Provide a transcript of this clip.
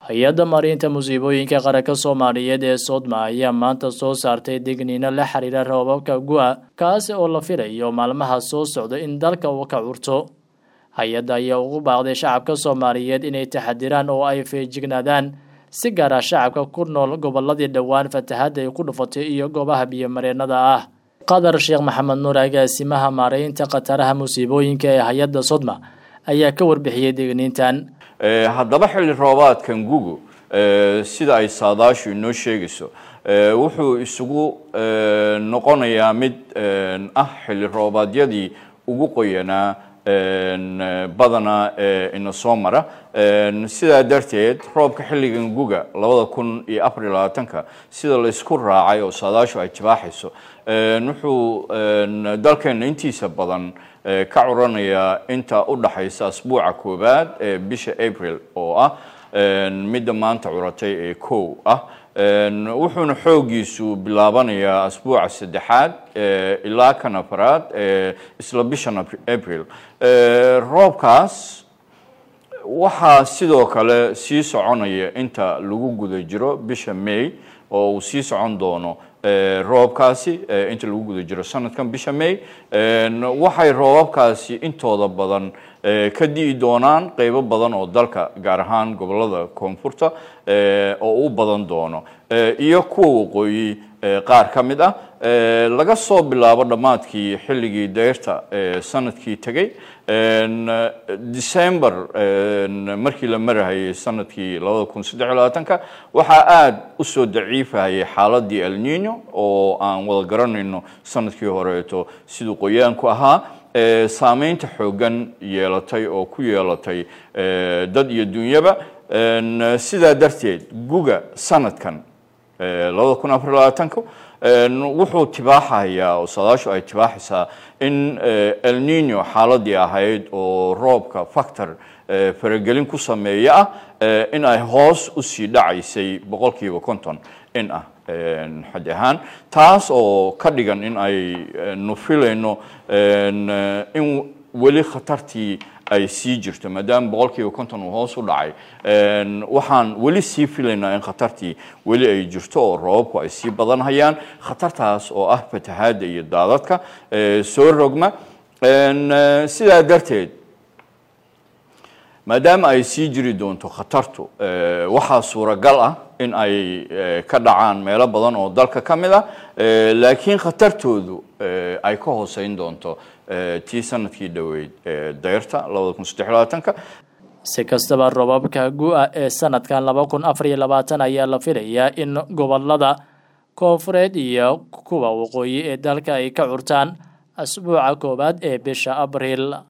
hay-adda marinta musiibooyinka qaranka soomaaliyeed ee soodma ayaa maanta soo saartay digniino la xiriira roobabka gu-a kaasi oo la filayo maalmaha soo socda in dalka uu ka curto hay-adda ayaa ugu baaqday shacabka soomaaliyeed inay taxadiraan oo ay feejignaadaan si gaara shacabka ku nool goboladii dhowaan fatahadda ay ku dhufatay iyo goobaha biyomareennada ah qadar sheekh maxamed nuur agaasimaha maaraynta khataraha musiibooyinka ee hay-adda sodma ayaa ka warbixiyey digniintan haddaba xilli roobaadkan gugu sida ay saadaashu inoo sheegayso wuxuu isugu noqonayaa mid ah xilli roobaadyadii ugu qoyanaa badanaa ina soo mara sidaa darteed roobka xilligan guga labada kun iyo afar iyo labaatanka sida laysku raacay oo saadaashu ay jibaaxayso wuxuu dalkeena intiisa badan ka curanayaa inta u dhaxaysa asbuuca koowaad ee bisha april oo ah midda maanta curatay ee kow ah wuxuuna xoogiisu bilaabanayaa asbuuca saddexaad ilaa kan afaraad isla bishan april roobkaas waxaa sidoo kale sii soconaya inta lagu guda jiro bisha may oo uu sii socon doono roobkaasi inta lagu guda jiro sanadkan bisha may waxay roobabkaasi intooda badan ka di'i doonaan qeybo badan oo dalka gaar ahaan gobolada koonfurta oo u badan doono iyo kuwa waqooyi qaar ka mid ah laga soo bilaabo dhammaadkii xilligii dayrta sanadkii tegey december markii la marahayay sanadkii labada kun saddex iyo labaatanka waxaa aada usoo daciifahayay xaaladii elnino oo aan wada garanayno sanadkii horeeto siduu qoyaanku ahaa saameynta xoogan yeelatay oo ku yeelatay dad iyo dunyaba sidaa darteed guga sanadkan labada kun afar labaatanka wuxuu tibaaxayaa oo saadaashu ay tibaaxaysaa in elnino xaaladii ahayd oo roobka factor faragelin ku sameeya ah in ay hoos usii dhacaysay boqol kiiba konton in ah xad ahaan taas oo ka dhigan in ay nu filayno in weli khatartii ay sii jirto maadaama boqol kiiba konton uu hoos u dhacay waxaan weli sii filaynaa in khatartii weli ay jirto oo roobabku ay sii badanhayaan khatartaas oo ah fatahaadda iyo daadadka soo rogma sidaa darteed maadaama ay sii jiri doonto khatartu waxaa suuragal ah in ay ka dhacaan meelo badan oo dalka ka mid ah laakiin khatartoodu ay ka hooseyn doonto tii sanadkii dhoweyd dayrta labada kun saddex labaatanka si kastaba roobabka gu-a ee sanadkan laba kun afar iyo labaatan ayaa la filayaa in gobolada koonfureed iyo kuwa waqooyi ee dalka ay ka curtaan asbuuca koowaad ee bisha abriil